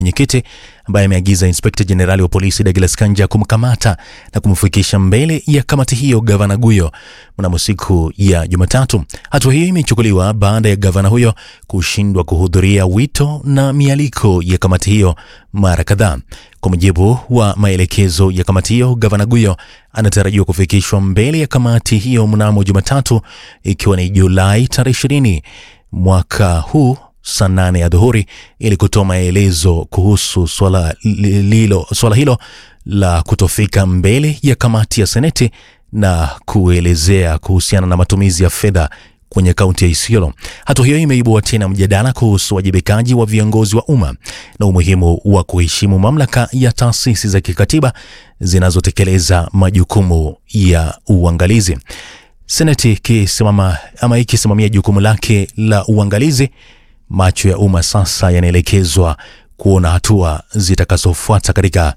mwenyekiti ambaye ameagiza inspekta jenerali wa polisi Douglas Kanja kumkamata na kumfikisha mbele ya kamati hiyo gavana Guyo mnamo siku ya Jumatatu. Hatua hiyo imechukuliwa baada ya gavana huyo kushindwa kuhudhuria wito na mialiko ya kamati hiyo mara kadhaa. Kwa mujibu wa maelekezo ya kamati hiyo, gavana Guyo anatarajiwa kufikishwa mbele ya kamati hiyo mnamo Jumatatu, ikiwa ni Julai tarehe 20 mwaka huu saa nane ya dhuhuri ili kutoa maelezo kuhusu swala lilo, swala hilo la kutofika mbele ya kamati ya seneti na kuelezea kuhusiana na matumizi ya fedha kwenye kaunti ya Isiolo. Hatua hiyo imeibua tena mjadala kuhusu wajibikaji wa viongozi wa umma na umuhimu wa kuheshimu mamlaka ya taasisi za kikatiba zinazotekeleza majukumu ya uangalizi. Seneti ikisimama ama ikisimamia jukumu lake la uangalizi, macho ya umma sasa yanaelekezwa kuona hatua zitakazofuata katika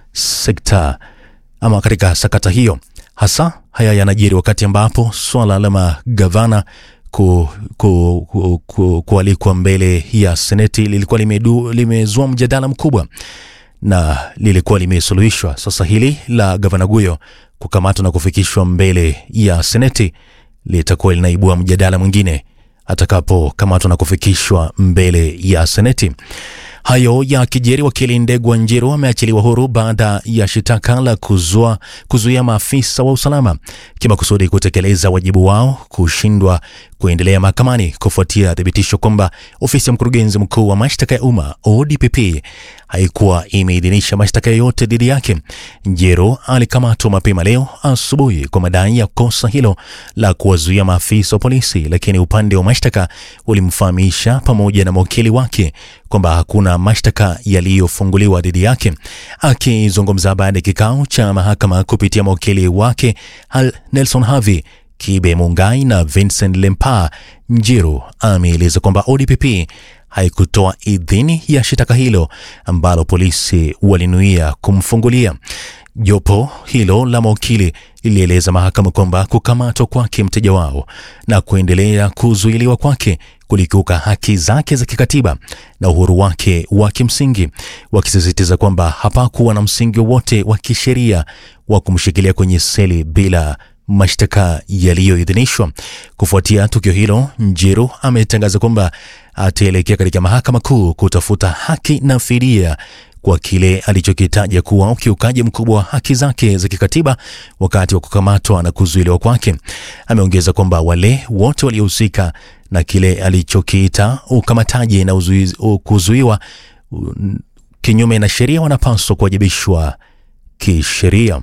sekta ama katika sakata hiyo. Hasa haya yanajiri wakati ambapo swala la magavana ku, ku, ku, ku, kualikwa mbele ya seneti lilikuwa limedu, limezua mjadala mkubwa na lilikuwa limesuluhishwa. Sasa hili la gavana Guyo kukamatwa na kufikishwa mbele ya seneti litakuwa linaibua mjadala mwingine atakapokamatwa na kufikishwa mbele ya seneti. Hayo ya kijeri, wakili Ndegwa Njiru ameachiliwa huru baada ya shitaka la kuzua kuzuia maafisa wa usalama kimakusudi kutekeleza wajibu wao kushindwa kuendelea mahakamani kufuatia thibitisho kwamba ofisi ya mkurugenzi mkuu wa mashtaka ya umma ODPP haikuwa imeidhinisha mashtaka yoyote dhidi yake. Njiru alikamatwa mapema leo asubuhi kwa madai ya kosa hilo la kuwazuia maafisa wa polisi, lakini upande wa mashtaka ulimfahamisha pamoja na mawakili wake kwamba hakuna mashtaka yaliyofunguliwa dhidi yake. Akizungumza baada ya kikao cha mahakama kupitia mawakili wake Nelson Havi Kibe Mungai na Vincent Lempa, Njiru ameeleza kwamba ODPP haikutoa idhini ya shitaka hilo ambalo polisi walinuia kumfungulia. Jopo hilo la mawakili lilieleza mahakama kwamba kukamatwa kwake mteja wao na kuendelea kuzuiliwa kwake kulikiuka haki zake za kikatiba na uhuru wake wa kimsingi, wakisisitiza kwamba hapakuwa na msingi wowote wa kisheria wa kumshikilia kwenye seli bila mashtaka yaliyoidhinishwa. Kufuatia tukio hilo, Njiru ametangaza kwamba ataelekea katika mahakama kuu kutafuta haki na fidia kwa kile alichokitaja kuwa ukiukaji mkubwa wa haki zake za kikatiba wakati wa kukamatwa na kuzuiliwa kwake. Ameongeza kwamba wale wote waliohusika na kile alichokiita ukamataji na kuzuiwa kinyume na sheria wanapaswa kuwajibishwa kisheria.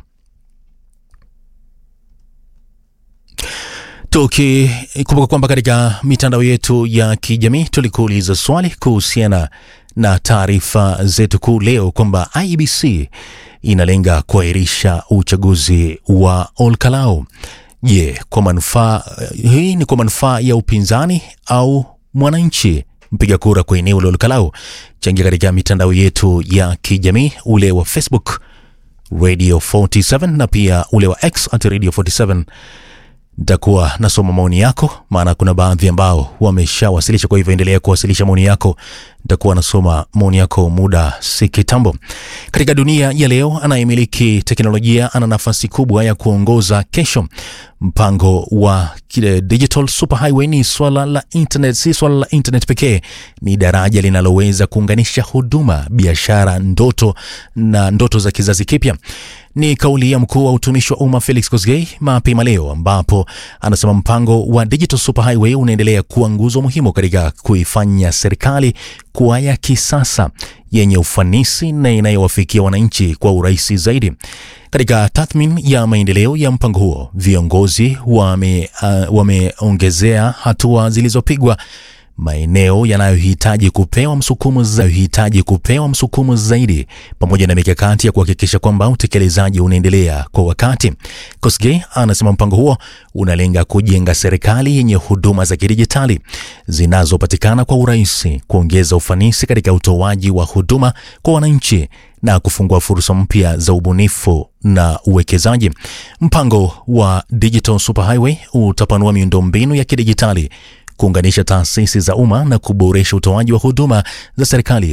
Tukikumbuka kwamba katika mitandao yetu ya kijamii tulikuuliza swali kuhusiana na taarifa zetu kuu leo kwamba IEBC inalenga kuahirisha uchaguzi wa Olkalau. Je, kwa manufaa hii ni kwa manufaa ya upinzani au mwananchi mpiga kura kwa eneo la Olkalau? Changia katika mitandao yetu ya kijamii, ule wa Facebook Radio 47 na pia ule wa X at Radio 47 nitakuwa nasoma maoni yako, maana kuna baadhi ambao wameshawasilisha. Kwa hivyo endelea kuwasilisha maoni yako, nitakuwa nasoma maoni yako muda si kitambo. Katika dunia ya leo, anayemiliki teknolojia ana nafasi kubwa ya kuongoza kesho. Mpango wa digital superhighway ni swala la internet, si swala la internet pekee, ni daraja linaloweza kuunganisha huduma, biashara, ndoto na ndoto za kizazi kipya. Ni kauli ya mkuu wa utumishi wa umma Felix Kosgei mapema leo, ambapo anasema mpango wa digital superhighway unaendelea kuwa nguzo muhimu katika kuifanya serikali kuwa ya kisasa yenye ufanisi na inayowafikia wananchi kwa urahisi zaidi. Katika tathmini ya maendeleo ya mpango huo, viongozi wameongezea uh, hatua zilizopigwa maeneo yanayohitaji kupewa msukumo zaidi, kupewa msukumo zaidi pamoja na mikakati ya kuhakikisha kwamba utekelezaji unaendelea kwa wakati. Kosgei anasema mpango huo unalenga kujenga serikali yenye huduma za kidijitali zinazopatikana kwa urahisi, kuongeza ufanisi katika utoaji wa huduma kwa wananchi na kufungua fursa mpya za ubunifu na uwekezaji. Mpango wa Digital Superhighway utapanua miundombinu ya kidijitali kuunganisha taasisi za umma na kuboresha utoaji wa huduma za serikali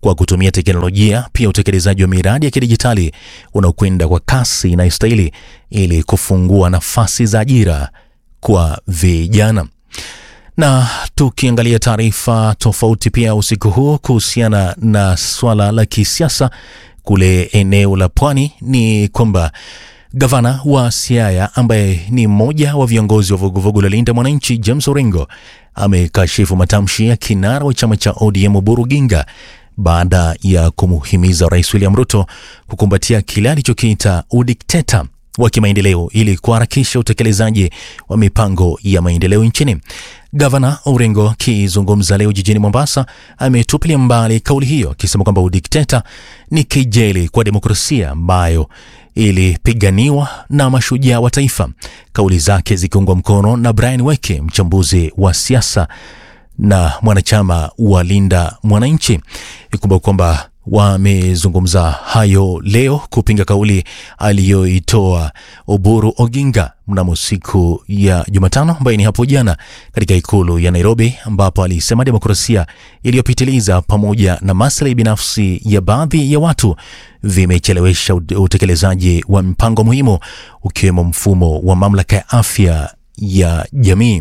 kwa kutumia teknolojia, pia utekelezaji wa miradi ya kidijitali unaokwenda kwa kasi inayostahili ili kufungua nafasi za ajira kwa vijana. Na tukiangalia taarifa tofauti pia usiku huu kuhusiana na swala la kisiasa kule eneo la Pwani ni kwamba gavana wa Siaya ambaye ni mmoja wa viongozi wa vuguvugu la Linda Mwananchi, James Orengo amekashifu matamshi ya kinara wa chama cha ODM Oburu Ginga baada ya kumuhimiza Rais William Ruto kukumbatia kile alichokiita udikteta wa kimaendeleo ili kuharakisha utekelezaji wa mipango ya maendeleo nchini. Gavana Orengo akizungumza leo jijini Mombasa ametupilia mbali kauli hiyo akisema kwamba udikteta ni kejeli kwa demokrasia ambayo ilipiganiwa na mashujaa wa taifa, kauli zake zikiungwa mkono na Brian Weke, mchambuzi wa siasa na mwanachama wa Linda Mwananchi. Ikumbuka kwamba wamezungumza hayo leo kupinga kauli aliyoitoa Oburu Oginga mnamo siku ya Jumatano ambayo ni hapo jana katika ikulu ya Nairobi, ambapo alisema demokrasia iliyopitiliza pamoja na maslahi binafsi ya baadhi ya watu vimechelewesha utekelezaji wa mpango muhimu ukiwemo mfumo wa mamlaka ya afya ya jamii.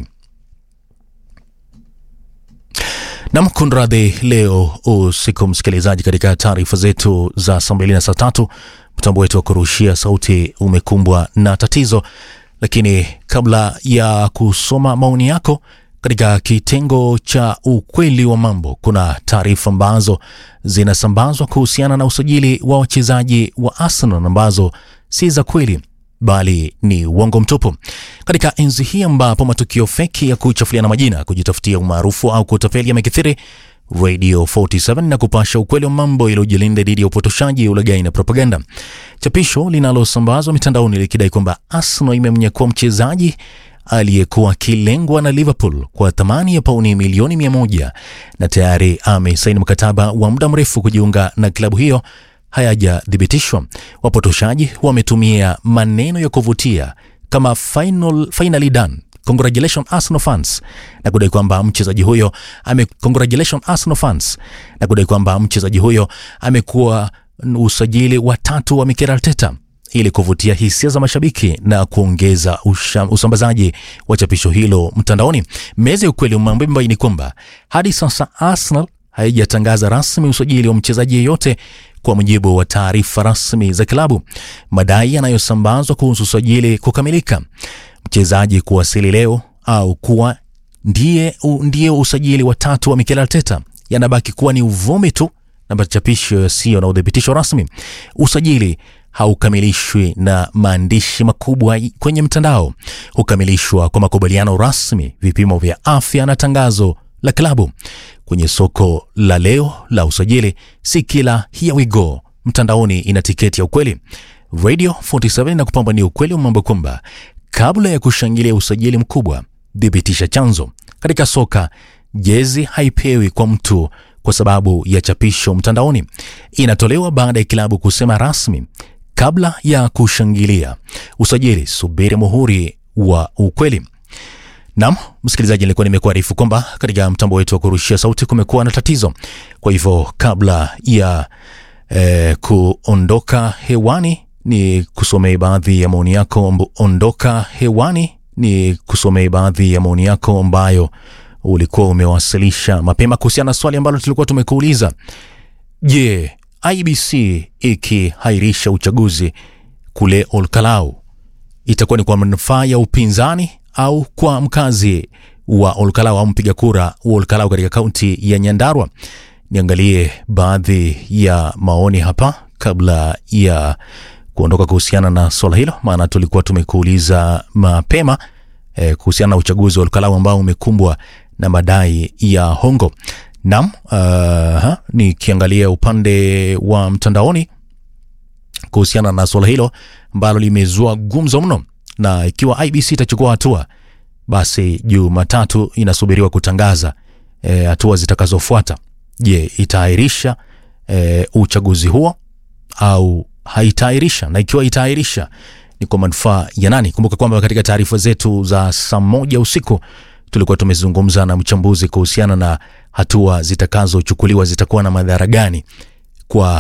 Nam kunradhi, leo usiku msikilizaji, katika taarifa zetu za saa mbili na saa tatu mtambo wetu wa kurushia sauti umekumbwa na tatizo, lakini kabla ya kusoma maoni yako katika kitengo cha ukweli wa mambo, kuna taarifa ambazo zinasambazwa kuhusiana na usajili wa wachezaji wa Arsenal ambazo si za kweli bali ni uongo mtupu. Katika enzi hii ambapo matukio feki ya kuchafuliana majina, kujitafutia umaarufu au kutapeli yamekithiri, Radio 47 na kupasha ukweli wa mambo iliyojilinda dhidi ya upotoshaji, ulaghai na propaganda. Chapisho linalosambazwa mitandaoni likidai kwamba Arsenal imemnyakua mchezaji aliyekuwa akilengwa na Liverpool kwa thamani ya pauni milioni mia moja na tayari amesaini mkataba wa muda mrefu kujiunga na klabu hiyo hayajathibitishwa. Wapotoshaji wametumia maneno ya kuvutia kama final, finally done congratulations Arsenal fans na kudai kwamba mchezaji huyo ame congratulations Arsenal fans na kudai kwamba mchezaji huyo amekuwa usajili wa tatu wa Mikel Arteta ili kuvutia hisia za mashabiki na kuongeza usha, usambazaji wa chapisho hilo mtandaoni. Meza ya ukweli mambo imebaini kwamba hadi sasa Arsenal haijatangaza rasmi usajili wa mchezaji yeyote kwa mujibu wa taarifa rasmi za klabu. Madai yanayosambazwa kuhusu usajili kukamilika, mchezaji kuwasili leo au kuwa ndiye, ndiye usajili wa tatu wa Mikel Arteta yanabaki kuwa ni uvumi tu na machapisho yasiyo na udhibitisho rasmi. Usajili haukamilishwi na maandishi makubwa kwenye mtandao, hukamilishwa kwa makubaliano rasmi, vipimo vya afya na tangazo la klabu. Kwenye soko la leo la usajili, si kila here we go mtandaoni ina tiketi ya ukweli. Radio 47 na kupamba ni ukweli wa mambo kwamba kabla ya kushangilia usajili mkubwa, thibitisha chanzo. Katika soka, jezi haipewi kwa mtu kwa sababu ya chapisho mtandaoni, inatolewa baada ya kilabu kusema rasmi. Kabla ya kushangilia usajili, subiri muhuri wa ukweli. Naam, msikilizaji, nilikuwa nimekuarifu kwamba katika mtambo wetu wa kurushia sauti kumekuwa na tatizo. Kwa hivyo kabla ya eh, kuondoka hewani ni kusomea baadhi ya maoni yako. Ondoka hewani ni kusomea baadhi ya maoni yako ambayo ulikuwa umewasilisha mapema kuhusiana na swali ambalo tulikuwa tumekuuliza. Je, IBC ikihairisha uchaguzi kule Olkalau itakuwa ni kwa manufaa ya upinzani au kwa mkazi wa Olkalau au mpiga kura wa Olkalau katika kaunti ya Nyandarua? Niangalie baadhi ya maoni hapa kabla ya kuondoka kuhusiana na swala hilo, maana tulikuwa tumekuuliza mapema eh, kuhusiana na uchaguzi wa Olkalau ambao umekumbwa na madai ya hongo. Naam, uh, nikiangalia upande wa mtandaoni kuhusiana na swala hilo ambalo limezua gumzo mno, na ikiwa IBC itachukua hatua, basi Jumatatu inasubiriwa kutangaza hatua e, zitakazofuata. Je, itaahirisha e, uchaguzi huo au haitaahirisha? Na ikiwa itaahirisha ni kwa manufaa ya nani? Kumbuka kwamba katika taarifa zetu za saa moja usiku tulikuwa tumezungumza na mchambuzi kuhusiana na hatua zitakazochukuliwa zitakuwa na madhara gani kwa